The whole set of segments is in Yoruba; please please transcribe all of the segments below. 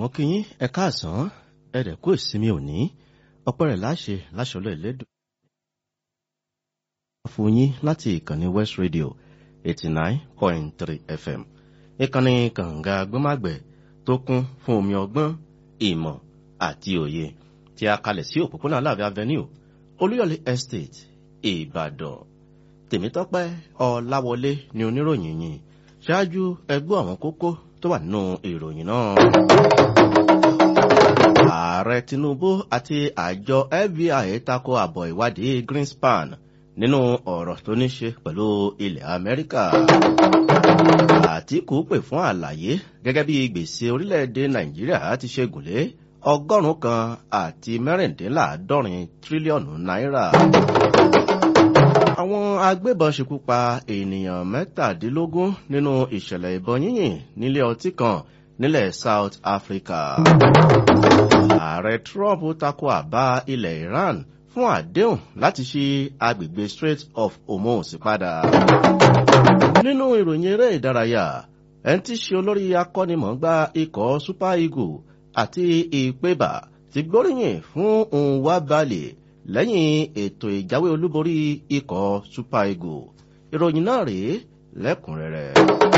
mo kí yín ẹ káàsán ẹ dẹ̀ kú ìsinmi òní ọpẹ́ rẹ̀ láṣẹ láṣọlọ ìlédùn. fún yín láti ìkànnì west radio eighty nine point three fm ìkànnì kànga gbọ́màgbẹ̀ tó kún fún omi ọgbọ́n ìmọ̀ àti òye tí a kalẹ̀ sí òpópónà aláàbẹ̀ avenue olúyọ̀lé estate ìbàdàn tèmítọ́pẹ́ ọláwọlé ni oníròyìn yìí ṣáájú ẹgbẹ́ àwọn kókó tó wà nínú ìròyìn náà. ààrẹ tinubu àti àjọ fbi tako àbọ̀ ìwádìí greenspan nínú ọ̀rọ̀ tó ní ṣe pẹ̀lú ilẹ̀ amẹ́ríkà. àtìkù pè fún àlàyé gẹ́gẹ́ bí gbèsè orílẹ̀-èdè nàìjíríà ti ṣe gùnlé ọgọ́rùn-ún kan àti mẹ́rìndínláàádọ́rin tírílíọ̀nù náírà àwọn agbébọn ṣekú pa ènìyàn mẹ́tàdínlógún nínú ìṣẹ̀lẹ̀ ìbọn yínyìn nílé ọtí kan nílẹ̀ south africa. ààrẹ trump tako àbá ilẹ̀ iran fún àdéhùn láti ṣí agbègbè strait of hormuz padà. nínú ìròyìn eré ìdárayá ẹni tí ṣe olórí akọ́nimọ̀ọ́gbá ikọ̀ super eagle àti ìpébà ti gbóríyìn fún nwabali lẹ́yìn ètò ìjáwé olúborí ikọ̀ super eagle ìròyìn náà rèé lẹ́kùnrẹ́rẹ́.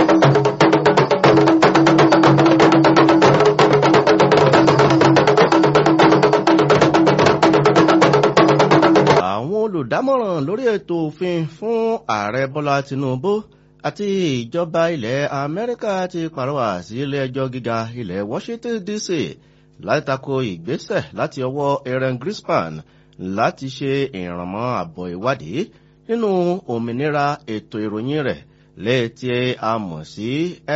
àwọn olùdámọ̀ràn lórí ètò òfin fún ààrẹ bọ́lá tinubu àti ìjọba ilẹ̀ amẹ́ríkà ti pàrọwà sí ilé ẹjọ́ gíga ilẹ̀ washington dc láti tako ìgbésẹ̀ láti ọwọ́ aaron grispan láti ṣe ìrànmọ́ àbọ̀ ìwádìí nínú òmìnira ètò ìròyìn rẹ̀ léètí a mọ̀ sí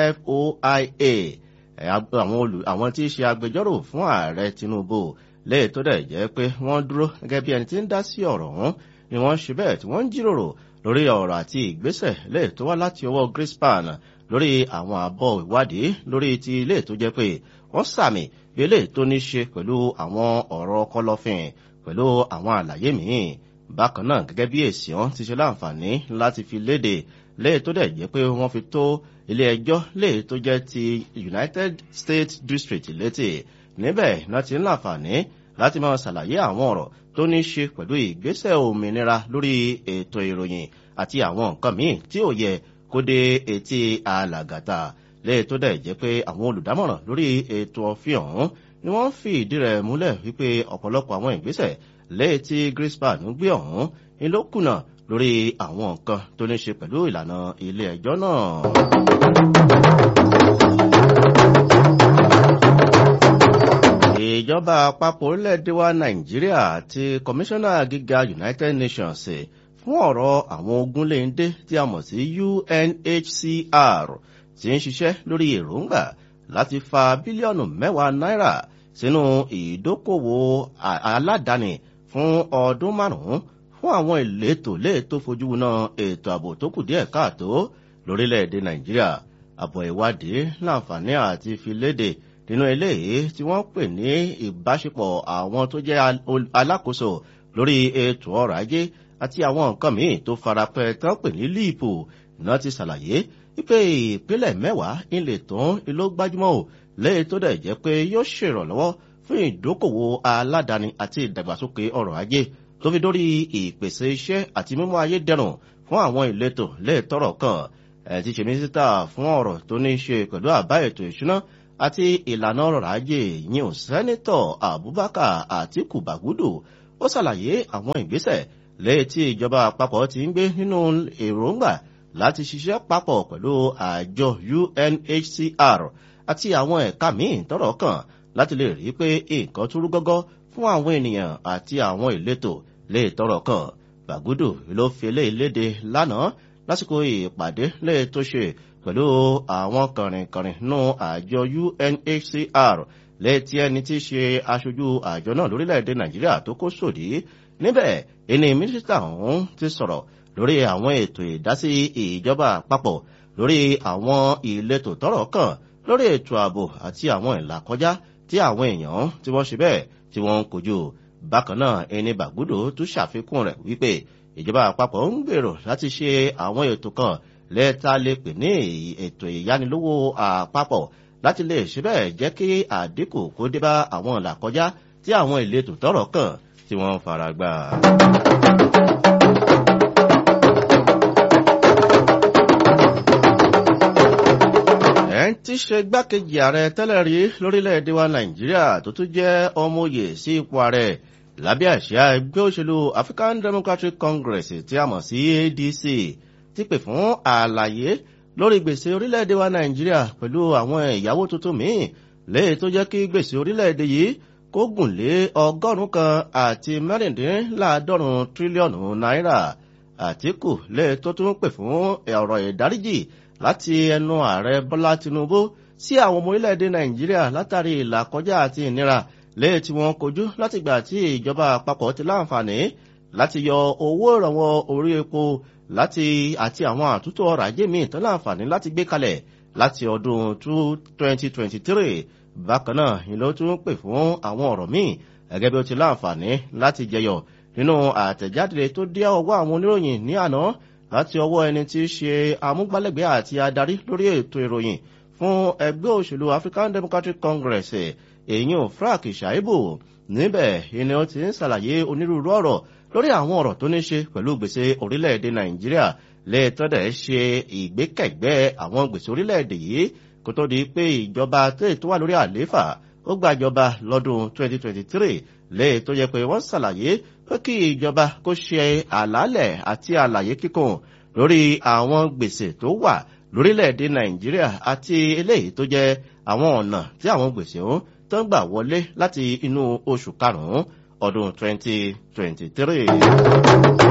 foia àwọn tí í ṣe agbẹjọ́rò fún ààrẹ tinubu léè tó dẹ̀ jẹ́ pé wọ́n dúró gẹ́gẹ́ bí ẹni tí ń dá sí ọ̀rọ̀ ọ̀hún ni wọ́n ṣe bẹ́ẹ̀ tí wọ́n ń jíròrò lórí ọ̀rọ̀ àti ìgbésẹ̀ léè tó wá láti ọwọ́ grispan lórí àwọn àbọ̀ ìwádìí lórí ti ilé tó jẹ́ pé wọ́n sàmì bí ilé tó ní ṣe pẹ̀lú àwọn ọ̀rọ̀ kọlọ́fìn pẹ̀lú àwọn àlàyé míì bákan náà gẹ́gẹ́ bí èsì ọ́n ti ṣe láǹfààní láti fi léde léè tó dẹ̀ jẹ́ pé wọ́n fi tó ilé ẹjọ́ léè tó jẹ́ ti united states district létí níbẹ̀ náà ti ń láǹfààní láti máa ṣàlàyé àwọn ọ̀rọ̀ tó ní ṣe pẹ̀lú ìgbésẹ̀ òmìnira lórí ètò ìròyìn àti àwọn nǹkan míì tí ò yẹ kó dé etí alàgàtà léè tó dẹ̀ jẹ́ pé àwọn olùdámọ̀ràn lórí ètò ọ̀fin ọ̀hún ni wọ́n fi ìdí rẹ̀ múlẹ̀ wípé ọ̀pọ̀lọpọ̀ àwọn ìgbésẹ̀ lẹ́yìn tí grispan gbé ọ̀hún ni ló kùnà lórí àwọn nǹkan tó ní ṣe pẹ̀lú ìlànà ilé ẹjọ́ náà. ìjọba àpapọ̀ orílẹ̀-èdè wa nàìjíríà àti kọmíṣánná gíga united nations fún ọ̀rọ̀ àwọn ogunléndé tí a mọ̀ sí unhcr ti ń ṣiṣẹ́ lórí èròǹgbà láti fa bílíọ̀nù mẹ́wàá náírà sínú ìdókòwò aládàáni fún ọdún márùn-ún fún àwọn ìletò léètò fojúwuná ètò ààbò tó kù díẹ̀ káàtó lórílẹ̀‐èdè nàìjíríà àbọ̀ ìwádìí láǹfààní àti filéde nínú eléyìí tí wọ́n pè ní ìbáṣepọ̀ àwọn tó jẹ́ alákòóso lórí ètò ọrọ̀ ajé àti àwọn nǹkan míì tó farapẹ́ tán pè ní líìpù náà ti ṣàlàyé wípé ìpínlẹ̀ mẹ́wàá ilé tán ló gbájúmọ́ ò lẹ́yìn tó dẹ̀ jẹ́ pé yóò ṣèrànlọ́wọ́ fún ìdókòwò aládàáni àti ìdàgbàsókè ọrọ̀ ajé tó fi dórí ìpèsè iṣẹ́ àti mímú ayé dẹrùn fún àwọn ìletò lẹ́ẹ̀tọ́rọ̀ kan ẹ̀ ti ṣe mínísítà fún ọ̀rọ̀ tó ní í ṣe pẹ̀lú àbá ètò ìṣúná àti ìlànà ọrọ̀ ajé yìí sẹ́nitọ̀ abubakar àtiku bagudu ó ṣàlàyé àwọn ìgbésẹ̀ lẹ́yìn tí ìjọba àpapọ̀ ti ń gbé nínú èròǹgbà láti ṣiṣẹ́ papọ̀ pẹ̀lú àjọ unhcr àti àwọn ẹ̀ka míì tọ́rọ̀ kàn láti lè rí pé nǹkan túrú gọ́gọ́ fún àwọn ènìyàn àti àwọn ìletò lè tọ́rọ̀ kàn bàgúdù ló fi eléyìí léde lánàá lásìkò ìpàdé lè tó ṣe pẹ̀lú àwọn kànrìnkànrìn nú àjọ unhcr lẹ́tí ẹni tí í ṣe aṣojú àjọ náà lórílẹ̀‐èdè nàìjíríà tó kó sòdí níbẹ̀ ẹni mínísítà ọ̀hún ti sọ̀rọ̀ lórí àwọn ètò ìdásí ìjọba àpapọ̀ lórí àwọn ìletò tọ́rọ̀ kàn lórí ètò ààbò àti àwọn ìlàkọjá tí àwọn èèyàn tí wọ́n ṣe bẹ́ẹ̀ tí wọ́n ń kojú bákan náà ẹni bàgbúdò tún ṣàfikún rẹ̀ wípé ìjọba àpapọ̀ ń gbèrò láti ṣe àwọn ètò kan lẹ́ẹ̀ta lè pè ní ètò ìyánilówó àpapọ̀ láti lè ṣe bẹ́ẹ̀ jẹ́ kí àdínkù kó dé bá àwọn ìlàkọjá tí àwọn ìletò tọ́rọ̀ kàn tí wọ́n ń fara gbà. ẹ̀ ń tí ṣe gbákejì ààrẹ tẹ́lẹ̀ rí lórílẹ̀‐èdè wa nàìjíríà tó tún jẹ́ ọmọoyè sí ipò ààrẹ lábẹ́ àṣà ẹgbẹ́ òṣèlú african democratic congress tí a mọ̀ sí adc ti pè fún àlàyé lórí gbèsè orílẹ̀‐èdè wa nàìjíríà pẹ̀lú àwọn ìyàwó tuntun míì léè tó jẹ́ kí gbèsè orílẹ̀‐èdè yìí kó gùn lé ọgọ́rùn-ún kan àti mẹ́rìndínláàádọ́rùn tírílíọ̀nù náírà àtìkù léè tó tún pè fún ọ̀rọ̀ ìdáríjì láti ẹnu ààrẹ bọ́lá tinubu sí àwọn ọmọ orílẹ̀-èdè nàìjíríà látàrí ìlàkọjá àti ìnira léè tí wọ́n kojú látìgbà tí ìjọba àpapọ̀ ti láǹfààní láti yọ owó ìrànwọ́ orí epo láti àti àwọn àtúntò ọrọ̀ ajé míì tó láǹfààní láti gbé kalẹ̀ láti ọdún 2023 bákan náà ni ló tún pè fún àwọn ọ̀rọ̀ míì gẹ́gẹ́ bí ó ti láǹfààní láti jẹyọ nínú àtẹ̀jáde tó dé ọwọ́ àwọn oníròyìn ní àná láti ọwọ́ ẹni tí í ṣe amúgbálẹ́gbẹ̀ẹ́ àti adarí lórí ètò ìròyìn fún ẹgbẹ́ òṣèlú african democratic congress èyí ò frank shaibu níbẹ̀ ni ó ti ń ṣàlàyé onírúurú ọ̀rọ̀ lórí àwọn ọ̀rọ̀ tó ní ṣe pẹ̀lú gbèsè orílẹ̀-èdè nàìjíríà lẹ́ẹ̀tọ́dẹ̀ ṣe ìgbékẹ̀gbẹ́ àwọn gbèsè orílẹ̀-èdè yìí kó tó di pé ìjọba tó wà lórí àlééfà ó gbàjọba lọ́dún 2023 lẹ́ẹ̀ tó yẹ pé wọ́n ṣàlàyé pé kí ìjọba kó ṣe àlàálẹ̀ àti àlàyé kíkùn lórí àwọn gbèsè tó wà lórílẹ̀‐èdè nàìjíríà àti eléyìí tó jẹ́ àwọn ọ̀nà tí àwọn gbèsè ọ̀hún tó ń gbà wọlé láti inú oṣù karùn-ún ọdún 2023.